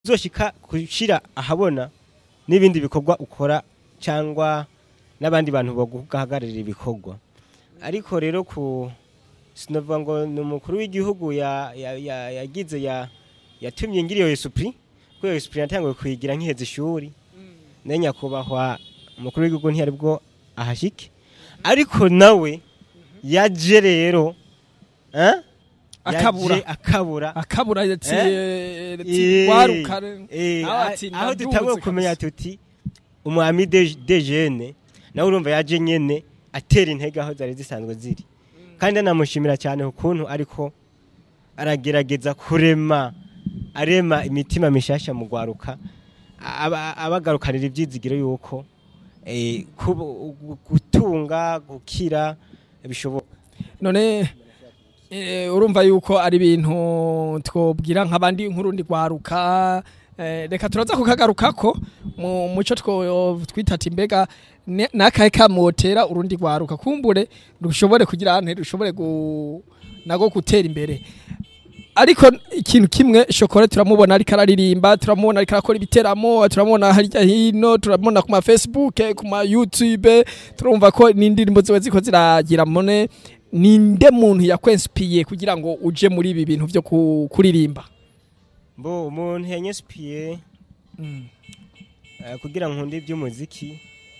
uzoshika kushira ahabona n'ibindi bikorwa ukora cyangwa n'abandi bantu baguhagararira ibikorwa ariko rero ku sinovuga ngo ni umukuru w'igihugu ya- ya- ya- yagize ya yatumye ngira iyo esprit kuko iyo esprit natanguye kuyigira nkiheza ishuri ne nyakubahwa umukuru w'igihugu ntiyari bwo ahashike ariko nawe yaje rero eh? Akabura. Yaje akabura akabura ati Eh? ati waruka Eh, aho a- ati aho ndaduze dutanguye kabisa. kumenya tuti umwami de de jeune nawe urumva yaje nyene atera intege aho zari zisanzwe ziri kandi anamushimira cyane ukuntu ariko aragerageza kurema arema imitima mishasha mu gwaruka aba- abagarukanira ibyizigiro yuko eh, kubu- gutunga gukira bishoboka none eh, urumva yuko ari ibintu twobwira nk'abandi nk'urundi rwaruka eh, reka turaza kukagarukako mu muco two twita ati mbega ne- nakahe kamotera urundi rwaruka kumbure rushobore kugira ante rushobore gu, nago gutera imbere ariko ikintu kimwe shokora turamubona ariko araririmba turamubona ariko arakora ibiteramo turamubona harya hino turamubona ku ma facebook ku ma youtube turumva ko n'indirimbo ziwe ziko ziragira mone ninde muntu yakwensipiye kugira ngo uje muri ibi bintu byo ku- kuririmba mbo umuntu yanyespiye Eh, kugira ngo nkunde iby'umuziki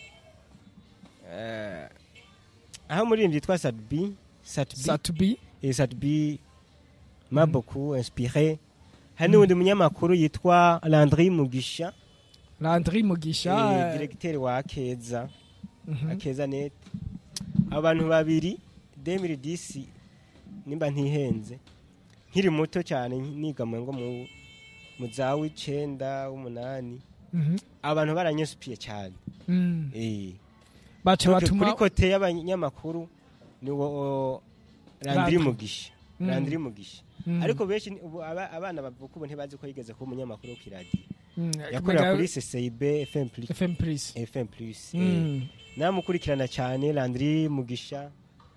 eh, aho umuririmbyi yitwa Sadbi Satbi satubi eh, Sadbi m'a beaucoup inspiré hari n'uwundi munyamakuru yitwa Landry Mugisha landry mugisha eh, directeur wa Akeza mhm. Akeza net abantu babiri 2010 nimba ntihenze nkiri muto cyane niga mu ngo mu mu za w'icenda w'umunani Mhm. abantu baranyesupiye cyane Mm. eh baca kuri batuma kote y'abanyamakuru ni wo Landry Landry. Mugisha Mm. Landry Mugisha Mm. ariko benshi ni- ubu aba- abana bavuka ubu ntibazi ko yigeze kuba umunyamakuru ku radio Mm. yakorera Kumenya kuri CCIB FM plus FM Plus FM plus eh, Mm. namukurikirana cyane Landry Mugisha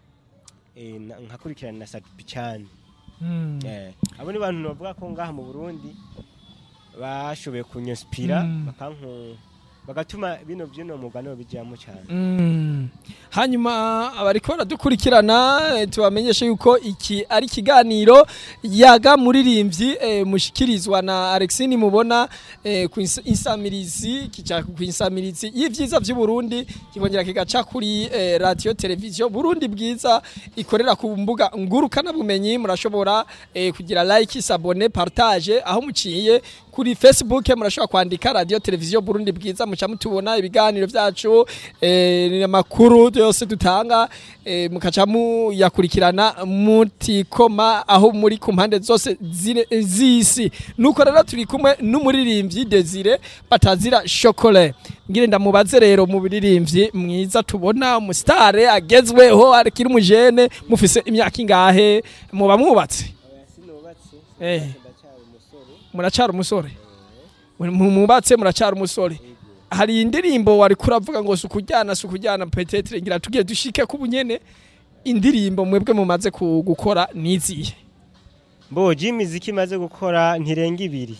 eh, na- nkakurikirana na Sadbi cyane Mm. Eh, abo ni bantu bavuga ko ngaha mu Burundi bashoboye kunyespira Mm. bakanku bagatuma bino byino mugano bijyamo cyane Mm. hanyuma abariko baradukurikirana eh, tubamenyeshe yuko iki ari ikiganiro yaga muririmbyi eh, mushikirizwa na Alexine mubona eh, ku ins- insamirizi kica ku insamirizi y'ivyiza vy'u Burundi kikongera kigaca kuri eh, radio television Burundi bwiza ikorera ku mbuga ngurukana bumenyi murashobora eh, kugira like sabone partage aho muciye kuri Facebook murashobora kwandika radio television Burundi bwiza muca mutubona ibiganiro vyacu eh, amakuru yose dutanga eh, mukaca muyakurikirana mutikoma aho muri ku mpande zose zine- z'isi nuko rero turi kumwe n'umuririmbyi Desire batazira chocolat ngire ndamubaze rero mu biririmbyi mwiza tubona umusitare agezweho akiri umujene mufise imyaka ingahe muba mwubatse sinubatse Eh. ndacyari umusore muracara umusore Mu- mubatse muracara umusore hari indirimbo wari kuravuga ngo si ukujyana si ukujyana petetre ngira tugiye dushike ku bunyene indirimbo mwebwe mumaze ku- gukora nizihe mboje imiziki imaze gukora ntirenga ibiri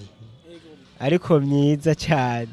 ariko myiza cyane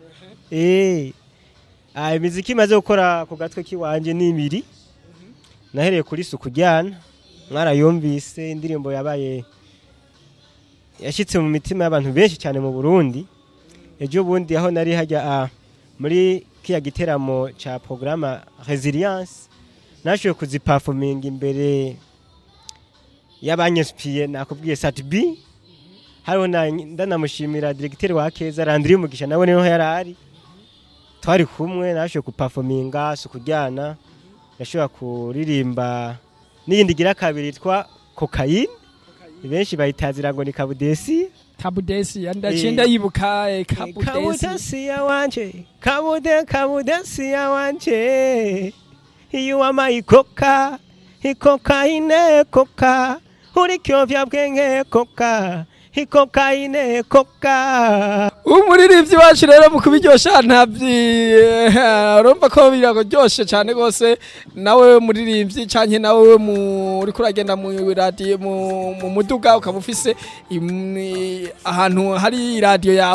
eh ah imiziki imaze gukora ku gatwe kiwanje ni ibiri nahereye kuri suku jyana mwarayumvise indirimbo yabaye yashyitse mu mitima y'abantu benshi cyane mu Burundi ejo bundi aho nari hajya ah, muri kiya giteramo ca programme resilience nashoboye kuziperforminga imbere y'abanyespiye nakubwiye Satbi hariho na- ndanamushimira directeur wa Keza Landry Mugisha nawe niho yari ari twari kumwe nashoboye kuperforminga sukujyana yashobora kuririmba n'iyindi gira kabiri yitwa cocaine benshi bayitazira ngo ni kabudesi kabudesi Eh. ndacinda yibuka eh, kabudesi kabudesi ya wanje kabude kabudesi ya wanje iyo wamaye ikoka ikoka ine koka uri kyovya bwenge koka ikokaine koka umuririmbyi wacu rero mu kubiryosha ntabyi urumva ko biraryoshe cyane rwose nawe muririmbyi cyane nawe uri kuragenda mu radiyo mu muduga ukaba ufise im- ahantu hari radiyo yawe